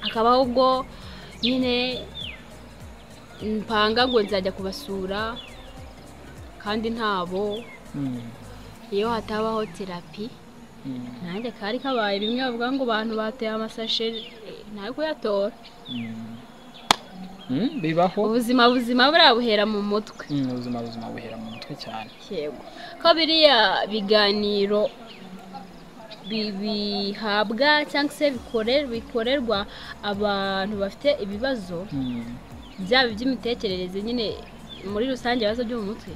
hakaba ahubwo nyine mpanga ngo nzajya kubasura kandi ntabo iyo hatabaho terapi nanjye kari kabaye bimwe bavuga ngo abantu bateye amasashe ntawe kuyatora bibaho ubuzima buzima buriya buhera mu mutwe ubuzima buzima buhera mu mutwe cyane yego ko biriya biganiro bihabwa cyangwa se bikorerwa abantu bafite ibibazo byaba iby'imitekerereze nyine muri rusange ibibazo byo mu mutwe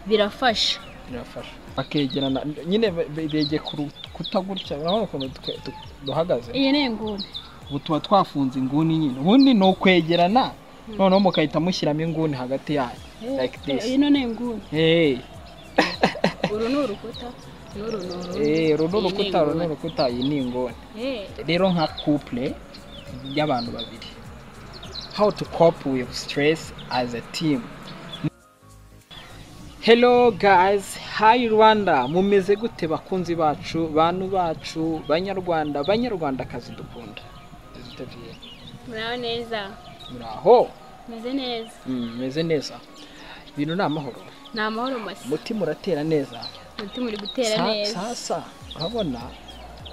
birafasha birafasha bakegerana nyine begeye ku rukuta gutya urabona ukuntu duhagaze iyi ni inguni ubu tuba twafunze inguni nyine ubundi ni ukwegerana noneho mugahita mushyiramo inguni hagati yanyu like this iyi no ni inguni hey uru ni urukuta n'uru ni Eh, uru ni urukuta uru ni urukuta iyi ni inguni Eh, rero nka couple y'abantu babiri how to cope with stress as a team hello guys hi rwanda mumeze gute bakunzi bacu bantu bacu banyarwanda banyarwandakazi dukunda muraho neza muraho meze neza meze neza ibintu ni amahoro ni amahoro masa umutima uratera neza umutima uri gutera Sa- neza sasa urabona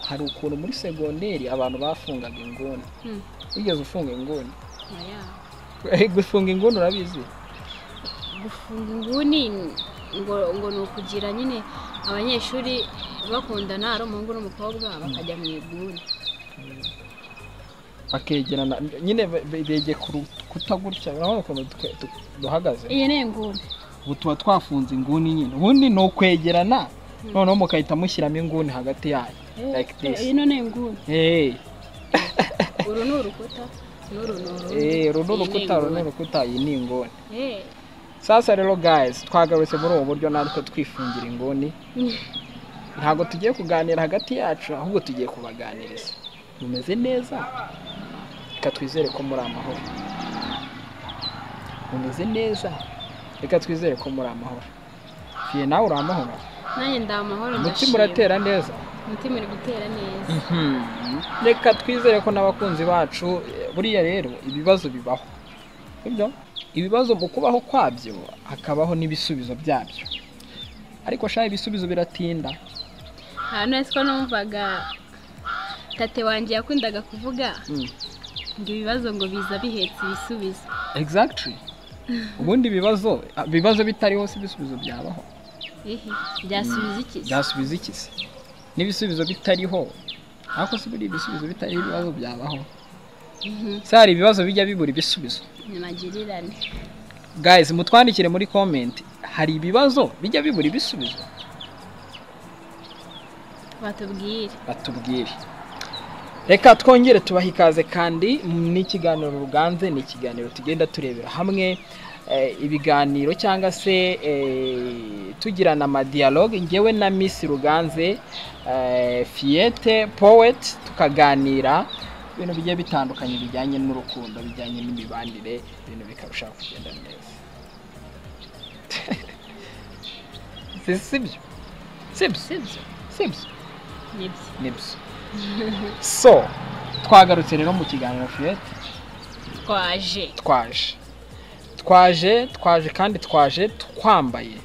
hari ukuntu muri segonderi abantu bafungaga inguni Hmm, wigeze ufunga inguni oya. gufunga inguni urabizi gufunga inguni ngo ngo ni ukugira nyine abanyeshuri bakundana ari umuhungu n'umukobwa bakajya mu iguni bakegerana nyine be- be- begeye ku rukuta gutya urabona ukuntu twe- tu- duhagaze iyi ni inguni ubu tuba twafunze inguni nyine ubundi ni ukwegerana noneho mugahita mushyiramo inguni hagati yanyu Eh, like this iyi no ni inguni hey uru ni urukuta n'uru ni urundi. eh, uru ni Iyi urukuta uru ni inguni. urukuta iyi ni inguni Eh, sasa rero guys twagarutse muri ubu buryo natwe twifungira inguni ntabwo tugiye kuganira hagati yacu ahubwo tugiye kubaganiriza mumeze neza reka twizere ko muri amahoro mumeze neza reka twizere ko muri amahoro fiye nawe uri amahoro nanjye ndi amahoro umutima ndashima. uratera neza umutima uri gutera neza reka twizere ko n'abakunzi bacu eh, buriya rero ibibazo bibaho sibyo ibibazo mu kubaho kwabyo hakabaho n'ibisubizo byabyo ariko shaka ibisubizo biratinda aha none ko numvaga tate wanjye yakundaga kuvuga ngo ibibazo ngo biza bihetse ibisubizo exactly ubundi ibibazo ibibazo bitariho si ibisubizo byabaho ehe byasubiza iki se? byasubiza iki se n'ibisubizo bitariho ariko si buriya ibisubizo bitariho ibibazo byabaho Mhm, se hari ibibazo bijya bibura ibisubizo ni magirirane guys mutwandikire muri comment hari ibibazo bijya bibura ibisubizo batubwire batubwire reka twongere tubaha ikaze kandi ni ikiganiro ruganze ni ikiganiro tugenda turebera hamwe eh, ibiganiro cyangwa se eh, tugirana amadiyaloge ngewe na misi ruganze eh, fiyete poweti tukaganira ibintu bigiye bitandukanye bijyanye n'urukundo bijyanye n'imibanire ibintu bikarushaho kugenda neza Si- sibyo sibyo sibyo sibyo nibyo nibyo so twagarutse rero mu kiganiro fiyete twaje twaje twaje twaje kandi twaje twambaye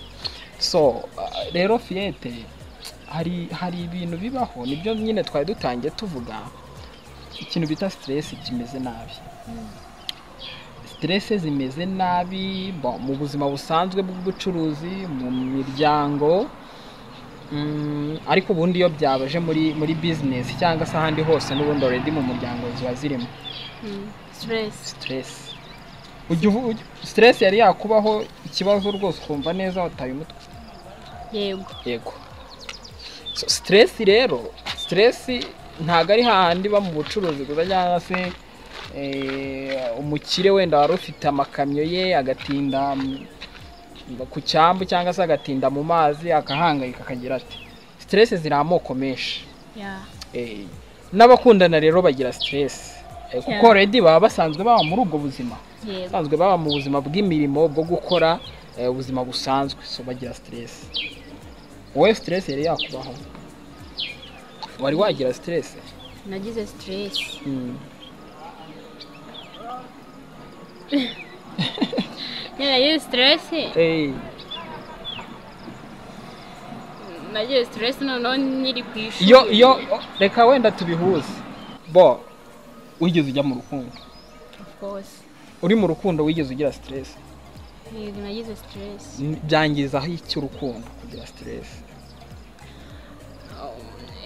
so uh, rero fiyete hari hari ibintu bibaho nibyo nyine twari dutangiye tuvuga ikintu bita siteresi kimeze nabi siteresi zimeze nabi bo- mu buzima busanzwe bw'ubucuruzi mu miryango Mm, ariko ubundi iyo byabaje muri muri bizinesi cyangwa se ahandi hose n'ubundi already mu muryango ziba zirimo Mhm, stress stress ujya uvu- ujya- stress yari yakubaho ikibazo rwose ukumva neza wataye umutwe yego yego so, stress rero stress ntabwo ari hahandi iba mu bucuruzi gusa cyangwa se eh, umukire wenda wari ufite amakamyo ye agatinda mm, ku cyambu cyangwa se agatinda mu mazi akahangayika akagira ati stress ziri amoko menshi ya Eh, n'abakundana rero bagira stress Eh, kuko Yeah. already baba basanzwe baba muri ubwo buzima yego basanzwe baba mu buzima bw'imirimo bwo gukora eh, ubuzima busanzwe so bagira stress wowe stress yari yakubaho wari wagira stress nagize stress nagize siteresi Eh, nagize siteresi noneho nyiri ku ishuri iyo iyo reka wenda tubihuze bo wigeze ujya mu rukundo Of course. uri mu rukundo wigeze ugira siteresi Yego, nagize siteresi byangiza aho iki urukundo kugira siteresi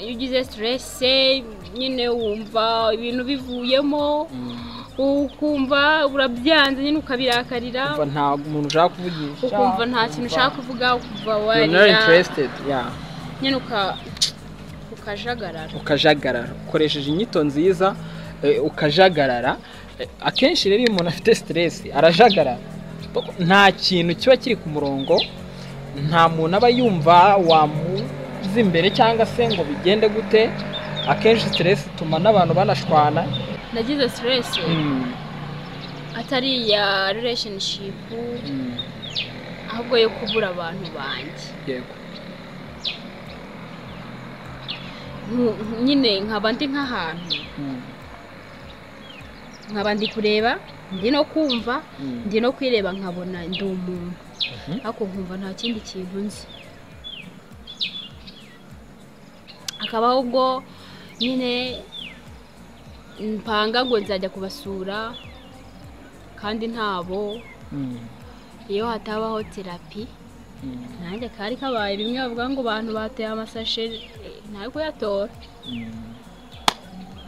iyo ugize siteresi nyine wumva ibintu bivuyemo ukumva urabyanze nyine ukabirakarira umva nta muntu ushaka kuvugisha ukumva nta kintu ushaka kuvuga ukumva You're not warira interested, yeah. nyine uka ukajagarara ukajagarara ukoresheje inyito nziza eh, ukajagarara Eh, akenshi rero iyo umuntu afite siteresi arajagarara nta kintu kiba kiri ku murongo nta muntu aba yumva wamuza imbere cyangwa se ngo bigende gute akenshi siteresi ituma n'abantu banashwana nagize siteresi Mm, atari iya relationship mm, ahubwo yo kubura abantu banjye yego Nku- nyine nkaba ndi nk'ahantu Mm, nkaba ndi kureba ndi no kumva mm. ndi no kwireba nkabona ndi umuntu Mhm. ariko nkumva nta kindi kintu nzi akabaho ubwo nyine mpanga ngo nzajya kubasura kandi ntabo Mm, iyo hatabaho terapi mm, nanjye kari kabaye bimwe bavuga ngo abantu bateye amasashe ntawe kuyatora mm.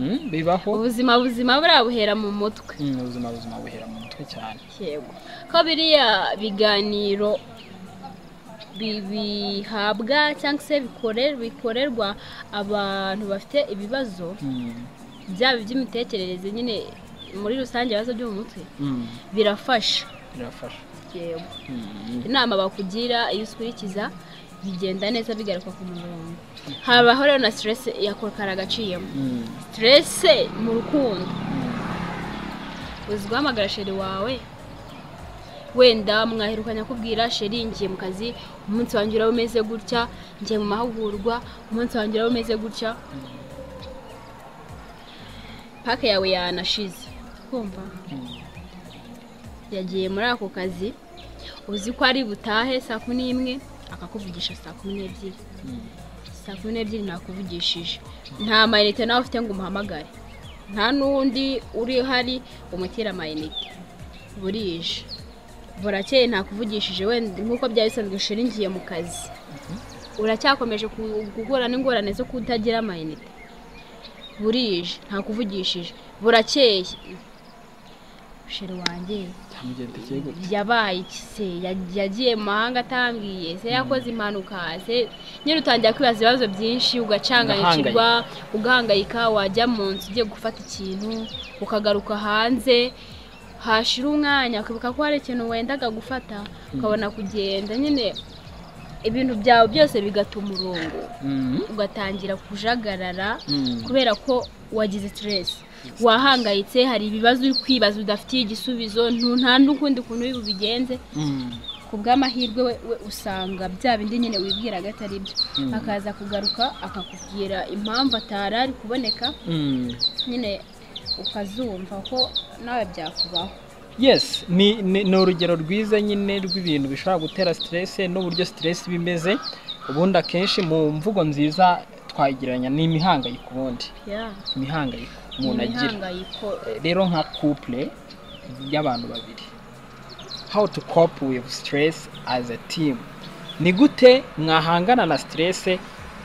Mm, bibaho ubuzima buzima buriya buhera mu mutwe Mm, ubuzima buzima buhera mu mutwe cyane yego ko biriya biganiro bi- bihabwa cyangwa se bikore- bikorerwa abantu bafite ibibazo Mm, byaba iby'imitekerereze nyine muri rusange ibibazo byo mu mutwe mm, birafasha birafasha yego Mm. inama bakugira iyo uzikurikiza bigenda neza bigaruka ku murongo habaho rero na siteresi yakokara agaciyemo Mm, siteresi mu rukundo mm. uzi guhamagara sheri wawe wenda mwaherukanya kubwira sheri ngiye mu kazi umunsi wanjye uraba umeze gutya ngiye mu mahugurwa umunsi wanjye uraba umeze gutya pake yawe yanashize kumva yagiye muri ako kazi uzi ko ari butahe saa kumi n'imwe akakuvugisha saa kumi n'ebyiri saa kumi n'ebyiri ntakuvugishije nta mayinite nawe ufite ngo umuhamagare nta n'undi uri hari umutira amayinite burije burakeye ntakuvugishije wenda nk'uko byari bisanzwe ishuri ngiye mu kazi uracyakomeje ku- guhura n'ingorane zo kutagira amayinite burije ntakuvugishije burakeye sheri wanjye byamugendekeye gutya yabaye iki se Yag- yagiye mu mahanga atambwiye se yakoze impanuka se nyine utangira kwibaza ibibazo byinshi ugacanganyikirwa ugahangayika wajya mu nzu ugiye gufata ikintu ukagaruka hanze hashira umwanya ukibuka ko hari ikintu wendaga gufata ukabona kugenda nyine ibintu byawe byose bigata umurongo ugatangira kujagarara Mm. kubera ko wagize siteresi wahangayitse hari ibibazo uri kwibaza udafitiye igisubizo ntu- nta n'ukundi kuntu bubigenze Mm. ku bw'amahirwe we, we usanga bya bindi nyine wibwiraga atari byo Mm. akaza kugaruka akakubwira impamvu atari ari kuboneka Mm. nyine ukazumva ko nawe byakubaho yes ni ni ni urugero rwiza nyine rw'ibintu bishobora gutera siteresi n'uburyo siteresi iba imeze ubundi akenshi mu mvugo nziza twayigereranya ni imihangayiko ubundi Yeah. imihangayiko umuntu Ni agira imihangayiko rero nka couple y'abantu babiri how to cope with stress as a team ni gute mwahangana na stress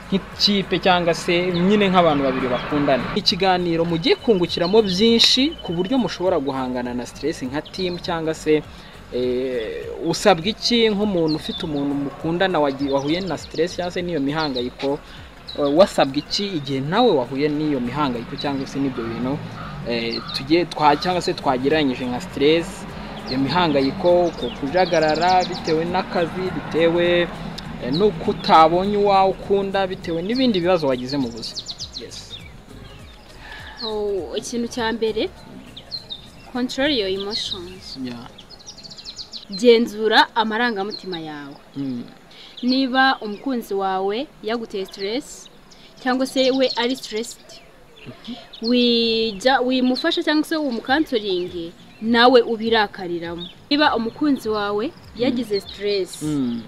nk'ikipe cyangwa se nyine nk'abantu babiri bakundana ikiganiro mugiye kungukiramo byinshi ku buryo mushobora guhangana na stress nka team cyangwa se eh, usabwa iki nk'umuntu ufite umuntu mukundana wagi- wahuye na stress cyangwa se n'iyo mihangayiko eh, wasabwa iki igihe nawe wahuye n'iyo mihangayiko cyangwa se n'ibyo bintu eh, tugiye twa cyangwa se twagereranyije nka stress iyo mihangayiko ku kujagarara bitewe n'akazi bitewe eh, n'uko utabonye uwawe ukunda bitewe n'ibindi bibazo wagize mu buzima yes Oh, ikintu cya mbere control your emotions yeah. genzura amarangamutima yawe mm. niba umukunzi wawe yaguteye siteresi cyangwa se we ari siteresiti wijya wimufasha cyangwa se umukansoringi nawe ubirakariramo niba umukunzi wawe yagize siteresi Mm.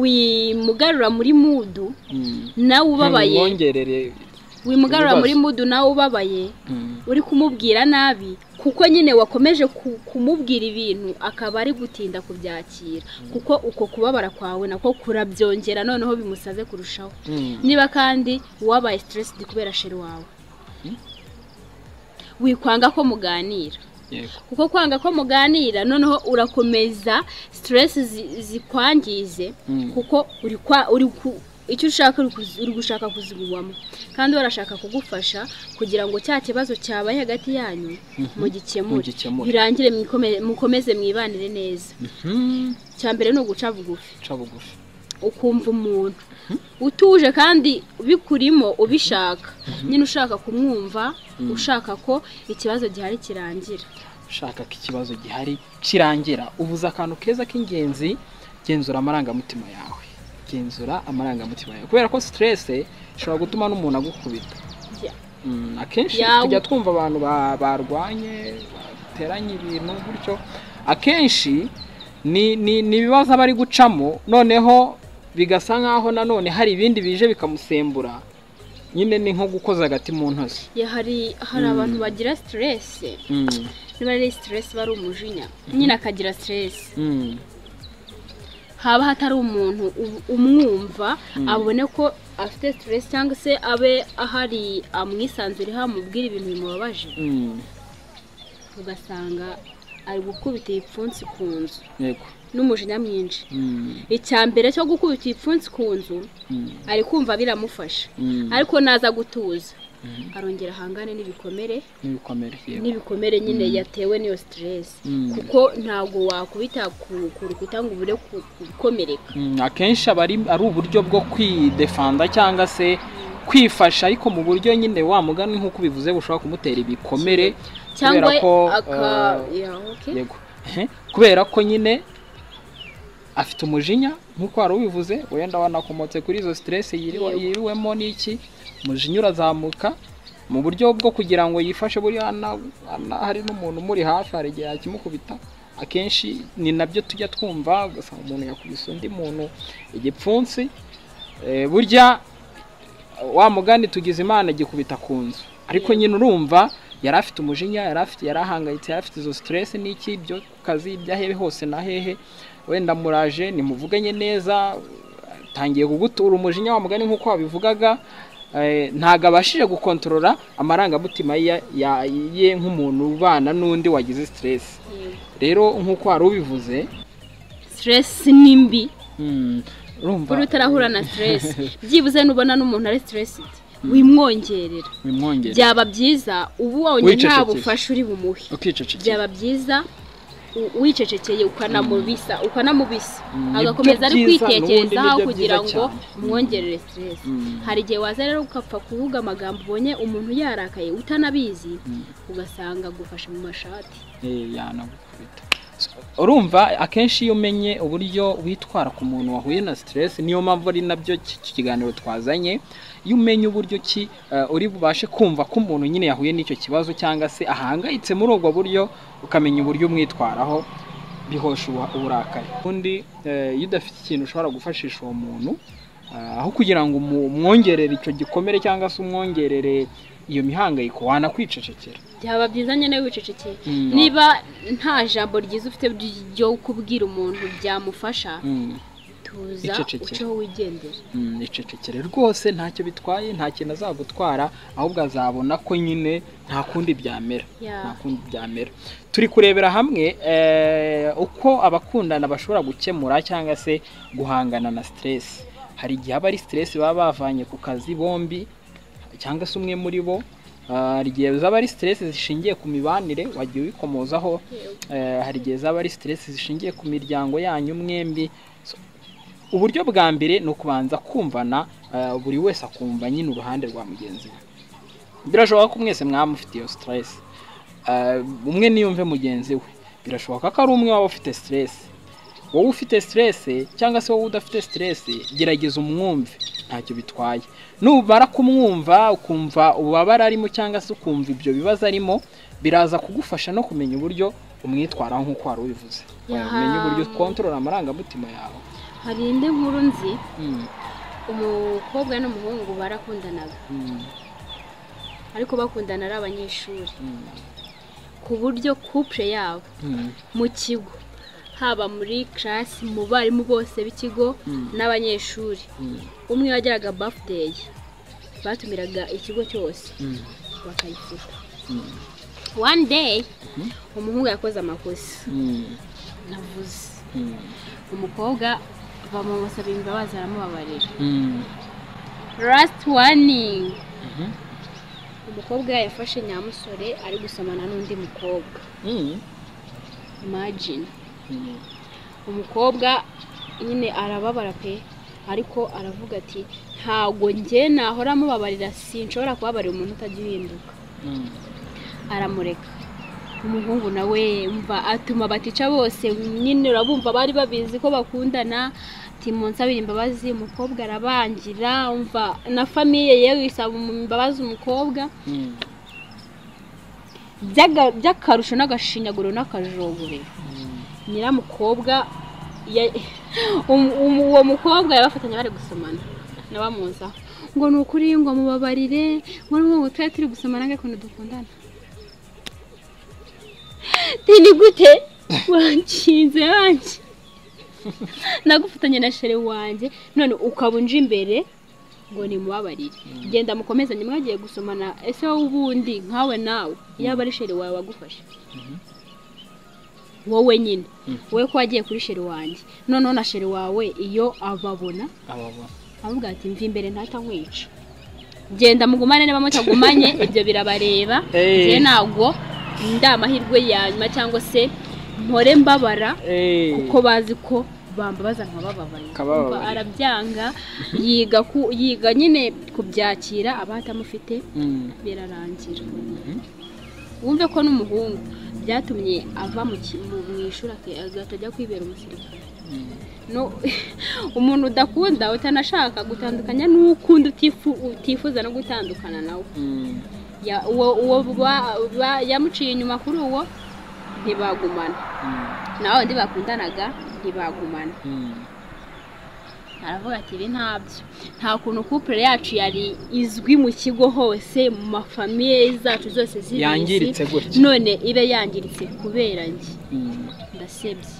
wimugarura muri mudu Mm. nawe ubabaye Ntimwongerere- wimugarura ibibazo. muri mudu nawe ubabaye Mm. uri kumubwira nabi kuko nyine wakomeje ku- kumubwira ibintu akaba ari gutinda kubyakira kuko uko kubabara kwawe nako kurabyongera noneho bimusaze kurushaho Mm. niba kandi wabaye stressed kubera sheri wawe Hmm? wikwanga ko muganira Yego. kuko kwanga ko muganira noneho urakomeza stress zi- zikwangize Mm. kuko uri kwa uri ku icyo ushaka uri kuzi- uri gushaka kuzigubamo kandi barashaka kugufasha kugira ngo cya kibazo cyabaye hagati yanyu mugikemure Mugikemure. birangire mwikome- mukomeze mwibanire neza Mm. cya mbere ni uguca bugufi Ca bugufi. ukumva umuntu utuje kandi bikurimo ubishaka nyine ushaka kumwumva ushaka ko ikibazo gihari kirangira ushaka ko ikibazo gihari kirangira ubuze akantu keza k'ingenzi genzura amarangamutima yawe genzura amarangamutima yawe kubera ko siteresi ishobora gutuma n'umuntu agukubita Ya. Mm, akenshi Yawe. tujya twumva abantu ba- barwanye bateranye ibintu gutyo akenshi ni ni ni ibibazo aba ari gucamo noneho bigasa nk'aho nanone hari ibindi bije bikamusembura nyine ni nko gukoza agati mu ntozi Ya, hari hari abantu bagira siteresi Mm, niba ari siteresi bari umujinya nyine akagira siteresi mm, haba hatari umuntu u- umwumva abone ko afite siteresi cyangwa se abe ahari amwisanzureho amubwira ibintu bimubabaje mm, ugasanga ari gukubita ibipfunsi ku nzu yego n'umujinya mwinshi Mm, icya mbere cyo gukubita ibipfunsi ku nzu mm. ari kumva biramufasha Mm. ariko naza gutuza arongera ahangane n'ibikomere n'ibikomere yego n'ibikomere nyine yatewe n'iyo siteresi Mm. kuko ntabwo wakubita ku ku rukuta ngo ubure ku- gukomereka Mm, akenshi aba ari ari uburyo bwo kwidefanda cyangwa se kwifasha ariko mu buryo nyine wa mugani nk'uko ubivuze bushobora kumutera ibikomere cyangwa kubera ko aka eh, ya, okay. yego Ehe, kubera ko nyine afite umujinya nk'uko wari ubivuze wenda wanakomotse kuri izo siteresi yiriwe- Yego. yiriwemo n'iki umujinya urazamuka mu buryo bwo kugira ngo yifashe buriya ana- ana- hari n'umuntu umuri hafi hari igihe yakimukubita akenshi ni nabyo tujya twumva ugasanga umuntu yakubise undi muntu igipfunsi Eh, burya wa mugani tugize imana gikubita ku nzu ariko nyine urumva yari afite umujinya yari afite yari ahangayitse yari afite izo siteresi n'iki byo ku kazi ibyo hehe hose na hehe wenda muraje nimuvuganye neza tangiye kugutura umujinya wa mugani nk'uko wabivugaga eh, ntago abashije gukontorora amarangamutima ye- ya- ye nk'umuntu ubana n'undi wagize siteresi Yego. rero nk'uko wari ubivuze siteresi ni mbi mm, urumva kuri utarahura na siteresi byibuze nubona n'umuntu ari siteresi wimwongerera bimwongera byaba byiza ubu wabonye nta Wicecekesha. bufasha uri bumuhe ukicecekera byaba byiza u- wicecekeye ukanamubisa ukanamubisa Mm, agakomeza nibyo ari byiza, n'ubundi kwitekerezaho nibyo kugira byiza ngo cyane. umwongerere siteresi Mm. hari igihe waza rero ugapfa kuvuga amagambo ubonye umuntu yarakaye utanabizi ugasanga agufashe mu mashati Eh, yanagukubita So, urumva akenshi iyo umenye uburyo witwara ku muntu wahuye na stress niyo mpamvu ari nabyo ki- ki- kiganiro twazanye iyo umenye uburyo ki eh, uri bubashe kumva ko umuntu nyine yahuye n'icyo kibazo cyangwa se ahangayitse muri ubwo buryo ukamenya uburyo umwitwaraho bihosha ubu- uburakari undi eh, iyo udafite ikintu ushobora gufashisha uwo muntu eh, aho kugira ngo umu- umwongerere icyo gikomere cyangwa se umwongerere iyo mihangayiko wanakwicecekera byaba byiza nyine wicecekeye Mm. niba nta jambo ryiza ufite ryo kubwira umuntu byamufasha Mm. tuza Wicecekere. uceho wigendera Mm, icecekere rwose ntacyo bitwaye nta kintu azagutwara ahubwo azabona ko nyine nta kundi byamera Yeah. nta kundi byamera turi kurebera hamwe eh, uko abakundana bashobora gukemura cyangwa se guhangana na siteresi hari igihe aba ari siteresi baba bavanye ku kazi bombi cyangwa se umwe muri bo Ah, hari igihe zaba ari siteresi zishingiye ku mibanire wagiye ubikomozaho Eh, hari igihe zaba ari siteresi zishingiye ku miryango yanyu mwembi So, uburyo bwa mbere ni ukubanza kumvana eh, buri wese akumva nyine uruhande rwa mugenzi we birashoboka ko mwese mwaba mufite iyo siteresi umwe niyumve mugenzi we birashoboka ko ari umwe waba ufite siteresi wowe ufite siteresi cyangwa se wowe udafite siteresi gerageza umwumve ntacyo bitwaye nubara kumwumva ukumva ububabare arimo cyangwa se ukumva ibyo bibazo arimo biraza kugufasha no kumenya uburyo umwitwaraho nk'uko wari ubivuze Yaha. umenya uburyo kontorora amarangamutima yawe hari indi nkuru nzi Mm, umukobwa n'umuhungu barakundanaga mm, ariko bakundana ari abanyeshuri mm, ku buryo couple yabo mm, mu kigo haba muri karasi mu barimu bose b'ikigo Mm. n'abanyeshuri mm, umwe yagiraga birthday batumiraga ikigo cyose mm, bakayifuka Mm. one day umuhungu yakoze amakosa mm, navuze mm, umukobwa bamumusaba imbabazi aramubabarira mm. last warning Mhm. umukobwa yafashe nyamusore ari gusomana n'undi mukobwa Mm, imagine mm, umukobwa nyine arababara pe ariko aravuga ati ntago njye nahora amubabarira sinshobora kubabarira umuntu utajya uhinduka mm. aramureka umuhungu nawe mva atuma abatica bose nyine urabumva bari babizi ko bakundana ati munsabire imbabazi umukobwa arabangira umva na famiye yewe isaba imbabazi umukobwa Mm, by'aga- by'akarusho n'agashinyaguro n'akajogorero mm, nyiramukobwa ya- um- um- uwo mukobwa yabafatanya bari gusomana nabamuza ngo ni ukuri ngo mubabarire ngo n'ubu tujya turi gusomana nk'ukuntu dukundana ni gute wanshinze wanjye nagufatanya na shere wanjye none ukaba unje imbere ngo nimubabarire genda mukomezanye mwagiye gusomana ese wowe ubundi nkawe nawe yaba ari shere wawe wagufashe wowe nyine wowe ko wagiye kuri shere wanjye noneho na shere wawe iyo ababona ababona aramubwira ati mva imbere ntatankwica genda mugumane niba mutagumanye ibyo birabareba Eh. njye ntabwo ndi amahirwe ya nyuma cyangwa se mpore mbabara Eh, kuko bazi ko bambabaza nkabababaye Kabababaye. Umva arabyanga yiga ku- yiga nyine kubyakira abatamufite mm, birarangira wumve ko n'umuhungu byatumye ava mu ki- mu mu ishuri ake- agahita ajya kwibera umusirikare mm, No- umuntu udakunda utanashaka gutandukanya n'ukunda utifu- utifuza no gutandukana nawe mm. Ya- uwo uwo ba- ba- yamuciye inyuma kuri uwo ntibagumana nawe undi bakundanaga ntibagumana aravuga ati ibi ntabyo nta kuntu couple yacu yari izwi mu kigo hose mu mafamiye zacu zose z'ibizi Yangiritse gutya. none ibe yangiritse kubera njye ndasebye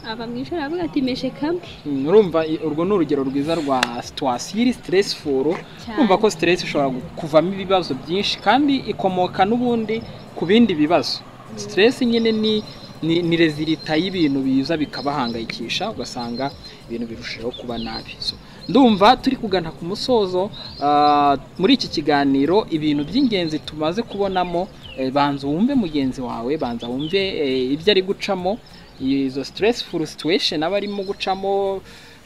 aba mu ishuri aravuga ati meshe kamwe urumva i- urwo ni urugero rwiza rwa situwasiyo iri siteresiforu Cyane. kumva ko siteresi ishobora gu- kuvamo ibibazo byinshi kandi ikomoka n'ubundi ku bindi bibazo siteresi nyine ni ni, ni rezilita y'ibintu biza bikabahangayikisha ugasanga ibintu birushaho kuba nabi so, ndumva turi kugana ku musozo ah, muri iki kiganiro ibintu by'ingenzi tumaze kubonamo eh, banza wumve mugenzi wawe banza wumve eh, ibyo ari gucamo izo stressful situation aba arimo gucamo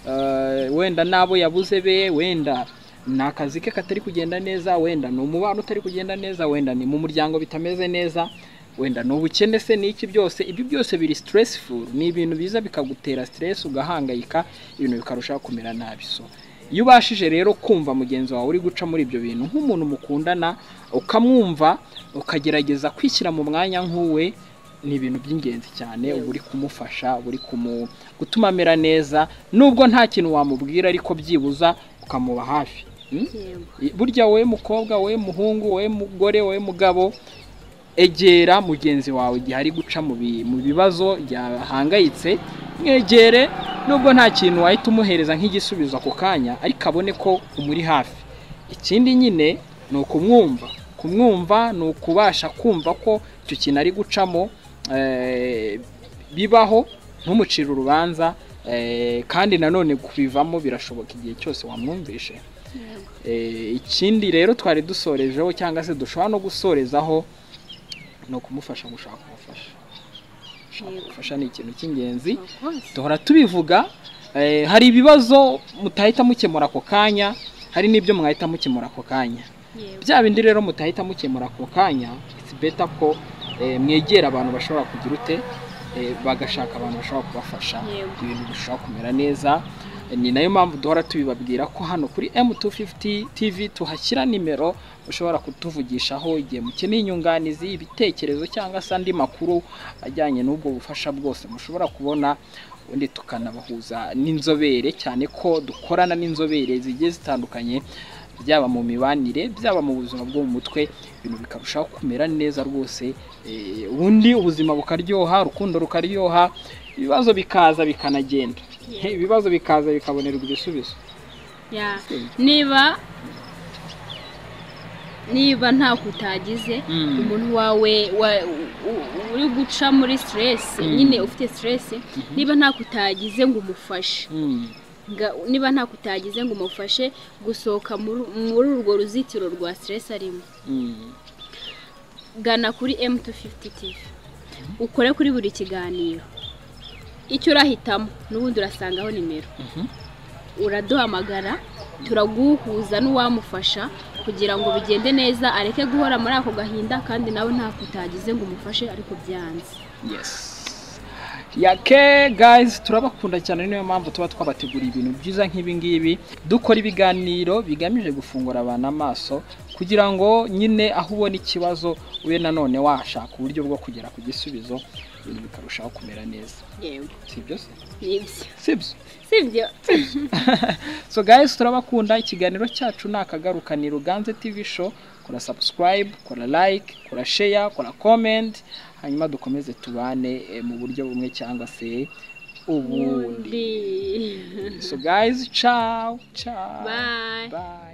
eh, wenda n'abo yabuze be wenda ni akazi ke katari kugenda neza wenda ni umubano utari kugenda neza wenda ni mu muryango bitameze neza wenda ni ubukene se n'iki byose ibyo byose biri stressful ni ibintu biza bikagutera stress ugahangayika ibintu bikarushaho kumera nabi so iyo ubashije rero kumva mugenzi wawe uri guca muri ibyo bintu nk'umuntu mukundana ukamwumva ukagerageza kwishyira mu mwanya nk'uwe ni ibintu by'ingenzi cyane uba uri kumufasha uba uri kumu- gutuma amera neza nubwo nta kintu wamubwira ariko byibuza ukamuba hafi Mm? burya wowe mukobwa wowe muhungu wowe mugore wowe mugabo egera mugenzi wawe igihe ari guca mu bi- mu bibazo yahangayitse mwegere nubwo nta kintu wahita umuhereza nk'igisubizo ako kanya ariko abone ko umuri hafi ikindi nyine ni ukumwumva kumwumva ni ukubasha kumva ko icyo kintu ari gucamo eh, bibaho ntumucire urubanza eh, kandi nanone kubivamo birashoboka igihe cyose wamwumvishe Eh, ikindi rero twari dusorejeho cyangwa se dushobora no gusorezaho ni ukumufasha gushaka ubufasha gushaka ubufasha ni ikintu cy'ingenzi duhora tubivuga eh, hari ibibazo mutahita mukemura ako kanya hari n'ibyo mwahita mukemura ako kanya bya bindi rero mutahita mukemura ako kanya it's better ko eh, mwegera abantu bashobora kugira ute eh, bagashaka abantu bashobora kubafasha Yego. ibintu bishobora kumera neza ni nayo mpamvu duhora tubibabwira ko hano kuri M250 TV tuhashyira nimero ushobora kutuvugishaho igihe mukeneye inyunganizi ibitekerezo cyangwa se andi makuru ajyanye n'ubwo bufasha bwose mushobora kubona ubundi tukanabahuza n'inzobere cyane ko dukorana n'inzobere zigiye zitandukanye byaba mu mibanire byaba mu buzima bwo mu mutwe ibintu bikarushaho kumera neza rwose eh, ubundi ubuzima bukaryoha urukundo rukaryoha ibibazo bikaza bikanagenda Yeah. ibibazo bikaza bikabonerwa ibisubizo Ya. niba niba nta kutagize Mm. umuntu wawe wa- u- u- uri guca muri siteresi Mm. nyine ufite siteresi niba nta kutagize ngo umufashe Mm. Nga- niba nta kutagize ngo umufashe gusohoka muri muri urwo ruzitiro rwa siteresi arimo Mm. gana kuri M250 TV ukore kuri buri kiganiro icyo urahitamo n'ubundi urasangaho nimero Mhm. uraduhamagara turaguhuza n'uwamufasha kugira ngo bigende neza areke guhora muri ako gahinda kandi nawe ntako utagize ngo umufashe ariko byanze yes yake guys turabakunda cyane niyo mpamvu tuba twabateguriye ibintu byiza nk'ibi ngibi dukora ibiganiro bigamije gufungura abantu amaso kugira ngo nyine aho ubona ikibazo ube nanone washaka uburyo bwo kugera ku gisubizo ibintu bikarushaho kumera neza yewe si byo se nibyo si byo sibyo so guys turabakunda ikiganiro cyacu ni akagaruka ni ruganze tv show kora subscribe kora like kora share kora comment hanyuma dukomeze tubane eh, mu buryo bumwe cyangwa se ubundi ubundi so guys ciao ciao Bye. bye